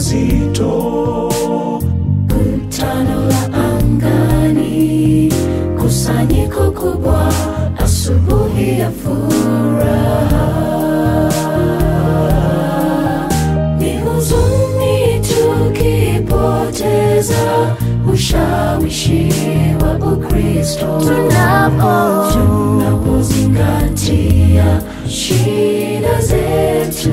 mazito Kutano la angani, kusanyiko kubwa, asubuhi ya furaha. Ni huzuni tukipoteza ushawishi wa Ukristo Tunapo tunapozingatia shida zetu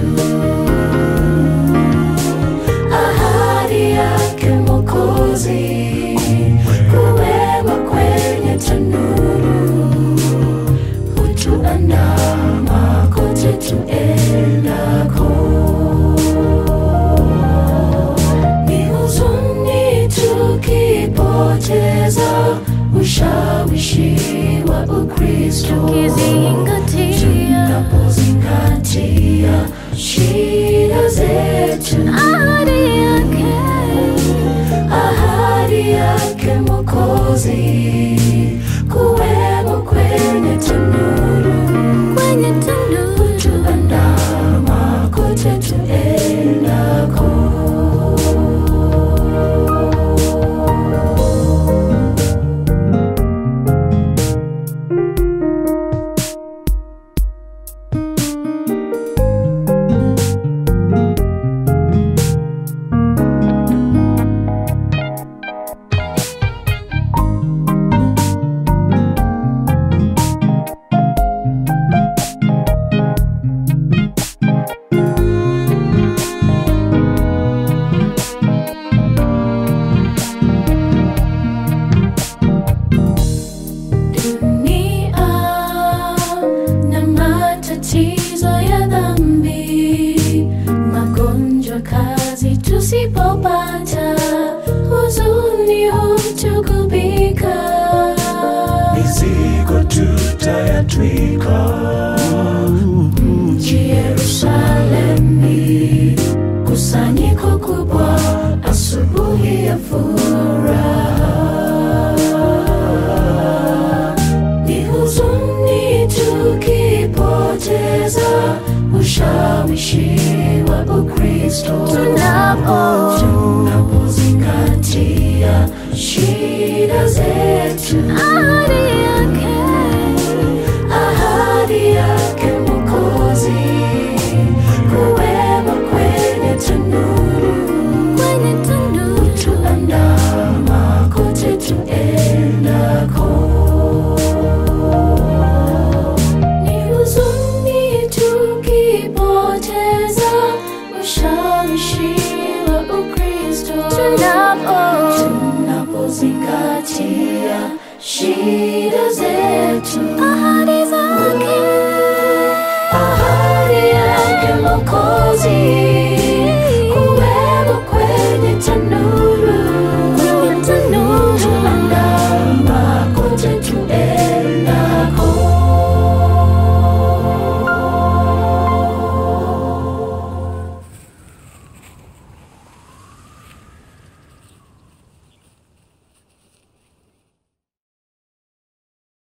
ahadi yake Mwokozi kuwekwa kwenye tanuru hutuandama kote tuendako. Ni huzuni tukipoteza ushawishi wa Ukristo kizingatia tunapozingatia shida zetu ahadi yake ahadi yake Mwokozi kuwemo kwenye tanuru kwenye tanuru tuandama kote tuendako. dunia na matatizo ya dhambi, magonjwa, kazi tusipopata, huzuni hutugubika. mizigo tutayatwika Mji Yerusalemi, kusanyiko kubwa, asubuhi ya furaha. Ni huzuni tukipoteza ushawishi wa Ukristo tunapo tunapozingatia shida zetu ahadi yake ahadi yake Mwokozi kuwemo kwenye tanuru kwenye tanuru tuandama kote tuendako. Ni huzuni tukipoteza ushawishi wa Ukristo tunapo tunapozingatia shida zetu